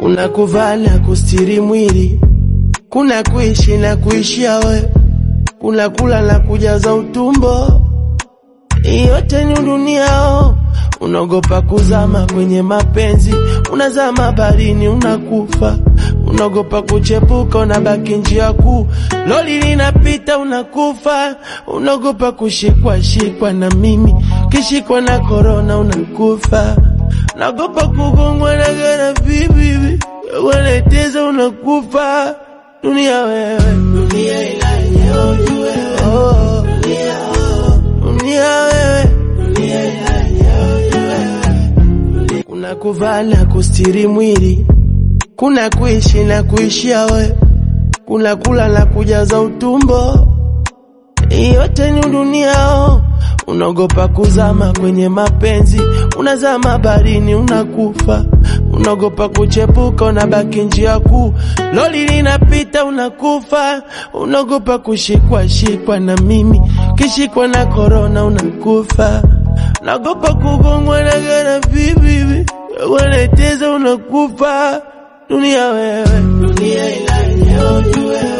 kuna kuvaa na kustiri mwili, kuna kuishi na kuishia we, kuna kula na kujaza utumbo. Yote ni duniao, unaogopa kuzama kwenye mapenzi, unazama barini unakufa, unaogopa kuchepuka, unabaki njia kuu, loli linapita unakufa, unaogopa kushikwa shikwa na mimi, kishikwa na korona unakufa, naogopa kugongwa na gara bibi, wanateza unakufa, dunia wewe, dunia inanyoji wewe, oh, dunia dunia wewe, kuna kuvaa na kustiri mwili, kuna kuishi na kuishia we, kuna kula na kujaza utumbo. Yote ni duniao, unaogopa kuzama kwenye mapenzi, unazama barini unakufa, unaogopa kuchepuka, unabaki njia kuu, loli linapita unakufa, unaogopa kushikwa shikwa na mimi, kishikwa na korona unakufa, naogopa kugongwa na gara bibi, wanateza unakufa, dunia wewe, dunia inanyoji wewe